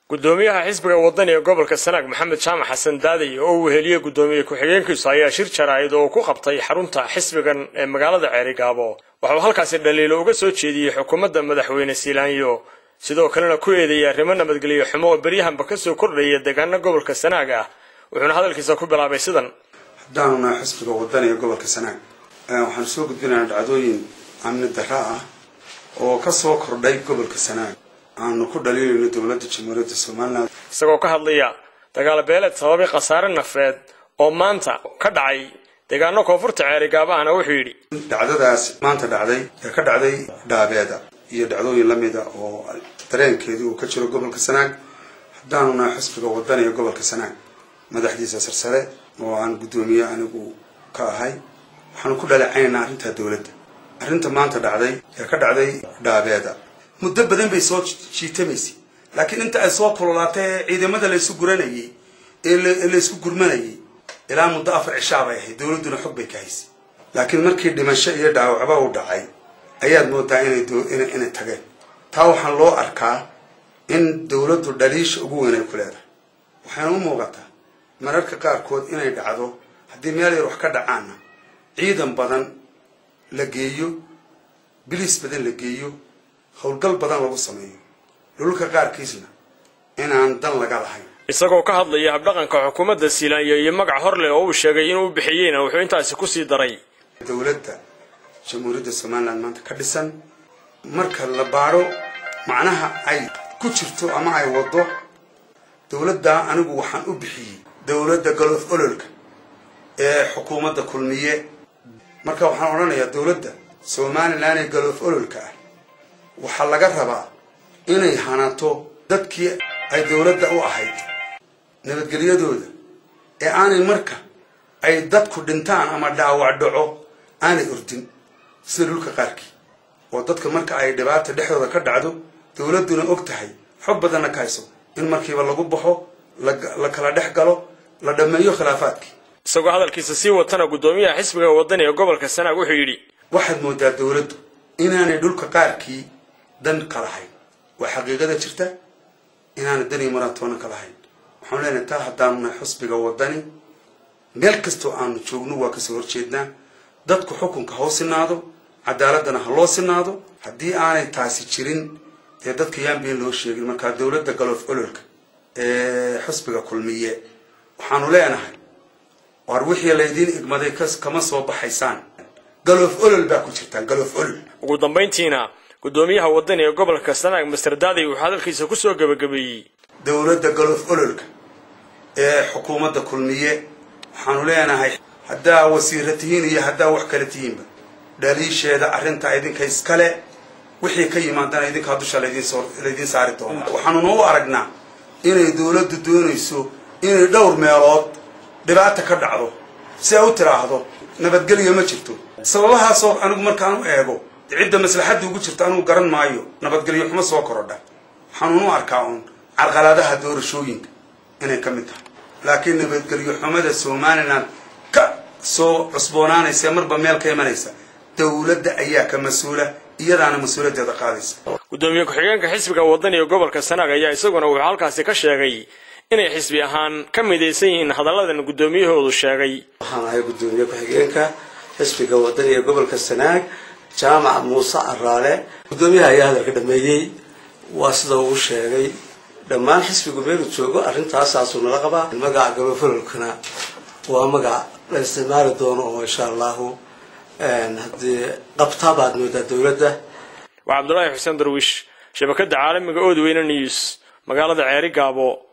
gudoomiyaha xisbiga wadani ee gobolka sanaag maxamed jaamac xasan daaday oo uu heliyey gudoomiye ku-xigeenkiisu ayaa shir jaraa'id oo ku qabtay xarunta xisbigan ee magaalada ceerigaabo waxauu halkaasi dhaliilo uga soo jeediyey xukuumadda madaxweyne siilaanyo sidoo kalena ku eedeeyay arrimo nabadgelyo xumo oo beryahanba kasoo kordhaya deegaana gobolka sanaag ah wuxuuna hadalkiisa ku bilaabay sidan haddaanu nahay xisbiga wadani ee gobolka sanaag waxaanu soo gudbinaynaa dhacdooyin amni darra ah oo kasoo kordhay gobolka sanaag aanu ku dhaliilayno dowladda jamhuuriyadda somalilan isagoo ka hadlaya dagaal beeleed sababay khasaare nafeed oo maanta ka dhacay deegaano koonfurta ceerigaabo ahna wuxuu yidhi dhacdadaas maanta dhacday ee ka dhacday dhaabeeda iyo dhacdooyin lamida oo dareenkeedii uu ka jiro gobolka sanaag haddaanu nahay xisbiga wadani ee gobolka sanaag madaxdiisa sarsare oo aan guddoomiye anigu ka ahay waxaanu ku dhaleecaynaa arrintaa dowladda arrinta maanta dhacday ee ka dhacday dhaabeeda muddo badan bay soo jiitamaysay laakiin inta ay soo kululaatay ee ciidamada laysu guranayay ee laysku gurmanayay ilaa muddo afar cishaa bay ahayd dowladduna xog bay ka haysay laakiin markii dhimasho iyo dhaawacba u dhacay ayaad moodaa inay inay tageen taa waxaan loo arkaa in dowladdu dhaliisha ugu weyn ay ku leedahay waxayna u muuqataa mararka qaarkood inay dhacdo haddii meel yar wax ka dhacaanna ciidan badan la geeyo biliis badan la geeyo howlgal badan lagu sameeyo dhulka qaarkiisna inaan dan laga lahayn isagoo ka hadlaya habdhaqanka xukuumadda siilaanyo iyo magac hor leh oo uu sheegay inuu bixiyeyna wuxuu intaasi kusii daray dowladda jamhuuriyadda somalilan maanta ka dhisan marka la baadho macnaha ay ku jirto ama ay waddo dowladdaa anigu waxaan u bixiyey dowladda golof ololka ee xukuumadda kulmiye marka waxaan odhanayaa dowladda somalilan ee golof ololka ah waxaa laga rabaa inay hanato dadkii ay dowladda u ahayd nabadgelyadooda ee aanay marka ay dadku dhintaan ama dhaawac dhaco aanay ordin sida dhulka qaarkii oo dadka marka ay dhibaata dhexdooda ka dhacdo dowladduna og tahay xog badanna ka hayso in markiiba lagu baxo la kala dhex galo la dhammeeyo khilaafaadkii isagoo hadalkiisa sii watana guddoomiyaha xisbiga wadani ee gobolka sanaag wuxuu yidhi waxaad moodaa dowladdu inaanay dhulka qaarkii dan ka lahayn waa xaqiiqada jirta inaanay dan iyo maraatoona ka lahayn waxaanu leenahay taa haddaanu nahay xusbiga wadani meel kastoo aanu joogno waa kasoo horjeednaa dadku xukunka ha u sinaado cadaaladana ha loo sinaado haddii aanay taasi jirin dee dadka yaan been loo sheegin markaa dowladda galoof ololka ee xusbiga kulmiye waxaanu leenahay war wixii laydiin igmaday kama soo baxaysaan galoof olol baa ku jirtaan galoof olol ugu dambayntiina guddoomiyaha wadani ee gobolka sanaag master daaday wuxuu hadalkiisa kusoo gebagabeeyey dowladda galoof ololka ee xukuumadda kulmiye waxaanu leenahay haddaa wasiira tihiin iyo haddaa wax kale tihiinba dhaliisheeda arrinta idinka iskale wixii ka yimaadana idinkaa dusha laydiin saari doona waxaanuna u aragnaa inay dowladdu doonayso inay dhowr meelood dhibaata ka dhacdo si ay u tiraahdo nabadgelya ma jirto sababahaasoo anigu markaan u eego cidda maslaxadda ugu jirta anigu garan maayo nabadgelyo xumo soo korodha waxaanuna u arkaa uun carqalaadaha doorashooyinka inay ka mid tahay laakiin nabadgelyo xumada somalilan ka soo cusboonaanaysa marba meel ka imanaysa dowladda ayaa ka mas-uula iyadaana mas-uuliyaddeeda qaadaysa guddoomiye ku-xigeenka xisbiga wadani ee gobolka sanaag ayaa isaguna wuxuu halkaasi ka sheegay inay xisbi ahaan ka midaysan yihiin hadalladan guddoomiyahoodu sheegay waxaan ahay guddoomiye ku-xigeenka xisbiga wadani ee gobolka sanaag jaamac muuse caraale guddoomiyaha ayaa hadalka dhameeyey waa sida uu sheegay dhammaan xisbigu meelu joogo arrintaasaasu nala qabaa magaca galofololkana waa magac la isticmaali doono oo insha allahu haddii qabtaa baad moodaa dowladda waa cabdulaahi xuseen darwiish shabakadda caalamiga oodweyne news magaalada ceeri gaabo